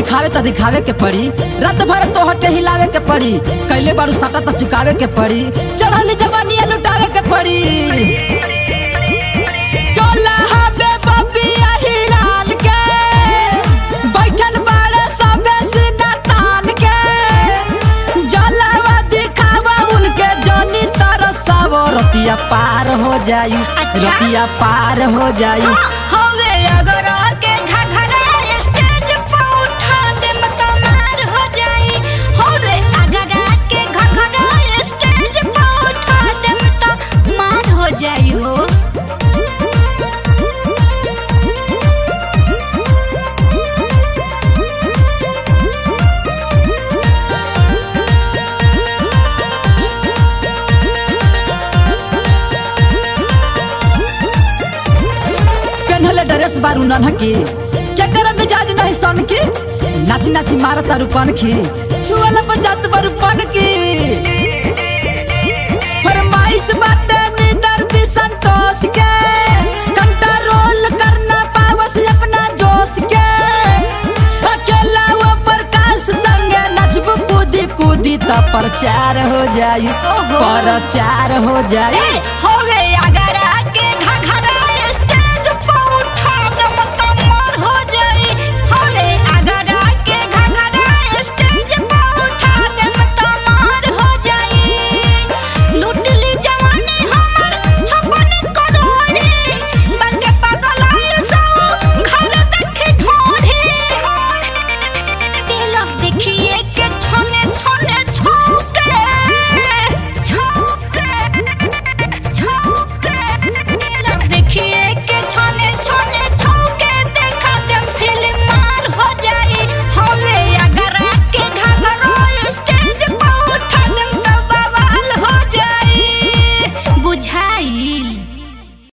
दिखावे त दिखावे के पड़ी रात भर तोह के हिलावे के पड़ी कैले बारू सटा त चुकावे के पड़ी चढ़ली जवानिया लुटावे के पड़ी टोला हबे बबिया हिराल के बैठल बाड़े सबे सीना तान के जलावा दिखावा उनके जनी तरसावो रतिया पार हो जाई अच्छा। रतिया पार हो जाई हवे अगर आके घघरा स्टेज पे उठा दे मत मार हो जाई हवे अगर आके घघरा स्टेज पे उठा दे मत मार हो जाई हो पेन्हले ड्रेस बारू नन्हकी क्या कर मिजाज नहीं सन की नाची नाची मार तारू कन की छुअल पर जात बारू पन की फरमाइश बाटे निदर दी संतोष के कंट्रोल करना पावस अपना जोश के अकेला वो प्रकाश संगे नचबू कूदी कूदी त प्रचार हो जाई ओहो। प्रचार हो जाई हो